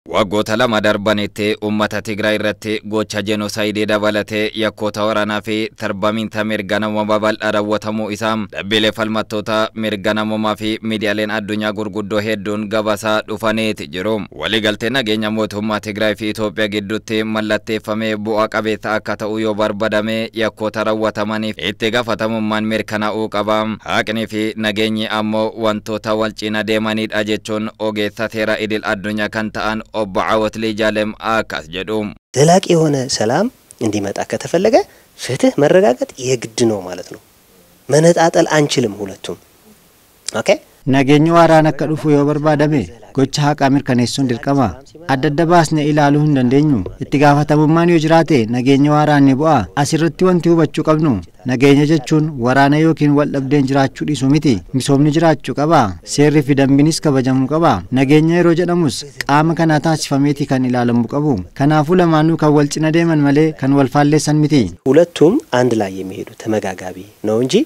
Waggoota lama darbanitti uummata Tigraay irratti gocha jenosaayidii dabalatee yakkoota waraanaa fi tarbamiinta mirga namoomaa bal'aa raawwatamuu isaa dhaabbilee falmattoota mirga namoomaa fi miidiyaaleen addunyaa gurguddoo hedduun gabaasaa dhufaniiti jiru. Waliigaltee nageenya mootummaa Tigraay fi Itoophiyaa gidduutti mallatteeffamee bu'a qabeessa akka ta'u yoo barbaadame yakkoota raawwatamaniif itti gaafatamummaan mirkanaa'uu qaba. Haqni fi nageenyi ammoo wantoota wal cina deemanidha jechuun ogeessa seera idil addunyaa kan ta'an obbo Caawot Liijaalem አካስ ጀዱ ዘላቂ የሆነ ሰላም እንዲመጣ ከተፈለገ ፍትህ መረጋገጥ የግድ ነው ማለት ነው። መነጣጠል አንችልም ሁለቱም። ኦኬ Nageenyi waaraan akka dhufu yoo barbaadame gocha haqaa mirkaneessuun dirqama. Adda adda baasnee ilaaluu hin dandeenyu. Itti gaafatamummaan yoo jiraate nageenya waaraan ni bu'a. Asirratti wanti hubachuu qabnu nageenya jechuun waraana yookiin wal dhabdeen jiraachuu dhiisu miti. Misoomni jiraachuu qaba. Seerri fi dambiinis kabajamuu qaba. Nageenya yeroo jedhamus qaama kanaa taasifameeti kan ilaalamuu qabu. Kanaafuu lamaanuu kan wal cina deeman malee kan wal faalleessan miti. ሁለቱም አንድ ላይ የሚሄዱ ተመጋጋቢ ነው እንጂ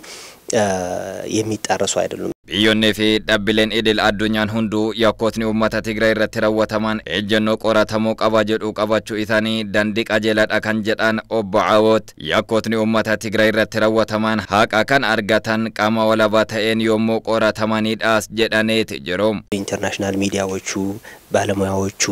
የሚጣረሱ አይደሉም። Biyyoonnii fi dhaabbileen idil addunyaan hunduu yakkootni uummata Tigraay irratti raawwataman ejjennoo qoratamuu qaba jedhu qabachuu isaanii dandii qajeeladha kan jedhan obbo Caawot yakkootni uummata Tigraay irratti raawwataman haqa kan argatan qaama walabaa ta'een yommuu qoratamanidhaas jedhaneeti jiru. ኢንተርናሽናል ሚዲያዎቹ ባለሙያዎቹ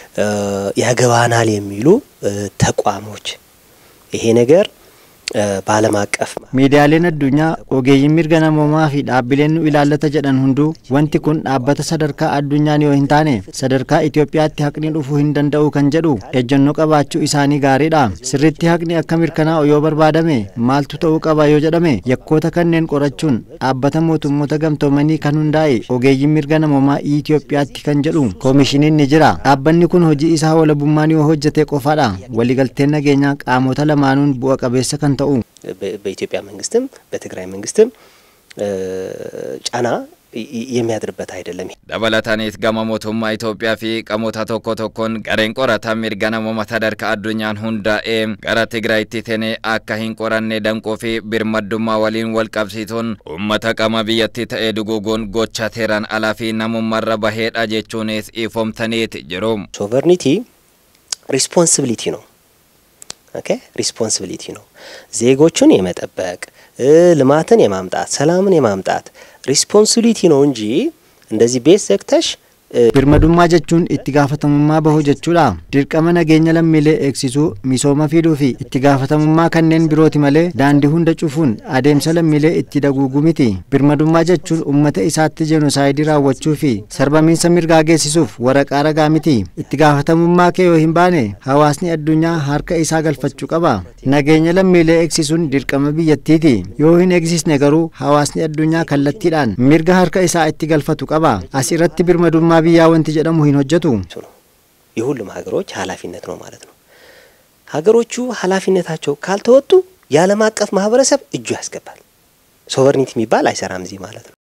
ያገባናል የሚሉ ተቋሞች ይሄ ነገር በዓለም አቀፍ Miidiyaaleen addunyaa ogeeyyiin mirga namoomaa fi dhaabbileen nu ilaallata jedhan hunduu wanti kun dhaabbata sadarkaa addunyaan yoo hin taane sadarkaa Itoophiyaatti haqni dhufuu hin danda'u kan jedhu ejjennoo qabaachuu isaanii gaariidha. Sirriitti haqni akka mirkanaa'u yoo barbaadame maaltu ta'uu qaba yoo jedhame yakkoota kanneen qorachuun dhaabbata mootummoota gamtoomanii kan hundaa'e ogeeyyiin mirga namoomaa Itoophiyaatti kan jedhu koomishiniin ni jira. Dhaabbanni kun hojii isaa walabummaan yoo hojjete qofaadha. Waliigalteen nageenyaa qaamota lamaanuun bu'a qabeessa kan ta'u. በኢትዮጵያ መንግስትም በትግራይ መንግስትም ጫና የሚያድርበት አይደለም። dabalataanis gama mootummaa Itoophiyaa fi qaamota tokko tokkoon gareen qoratan mirga namoomaa sadarkaa addunyaan hundaa'ee gara Tigraayitti seenee akka hin qoranne danquu fi birmaddummaa waliin wal qabsiisuun uummata qaama biyyattii ta'ee duguuguun gocha seeraan alaa fi namummaarra baheedha jechuunis ifoomsaniiti jiru. ሶቨርኒቲ ሪስፖንሲቢሊቲ ነው። ኦኬ ሪስፖንሲቢሊቲ ነው። ዜጎቹን የመጠበቅ ልማትን የማምጣት ሰላምን የማምጣት ሪስፖንሲቢሊቲ ነው እንጂ እንደዚህ ቤት ዘግተሽ Birmadummaa jechuun itti gaafatamummaa bahuu jechuudha. Dirqama nageenya lammiilee eegsisuu, misooma fiduu fi itti gaafatamummaa kanneen birooti malee daandii hunda cufuun adeemsa lammiilee itti daguuguu miti. Birmadummaa jechuun uummata isaatti jenosaayidii raawwachuu fi sarbamiinsa mirgaa geessisuuf waraqaa ragaa miti. Itti gaafatamummaa kee yoo hin baane hawaasni addunyaa harka isaa galfachuu qaba. Nageenya lammiilee eegsisuun dirqama biyyattiiti. Yoo hin eegsisne garuu hawaasni addunyaa kallattiidhaan mirga harka isaa itti galfatu qaba. As irratti birmadummaa biyyaa wanti jedhamu hin hojjetu. ነው። የሁሉም ሀገሮች ኃላፊነት ነው ማለት ነው። ሀገሮቹ ኃላፊነታቸው ካልተወጡ የዓለም አቀፍ ማህበረሰብ እጁ ያስገባል። ሶቨርኒቲ የሚባል አይሰራም እዚህ ማለት ነው።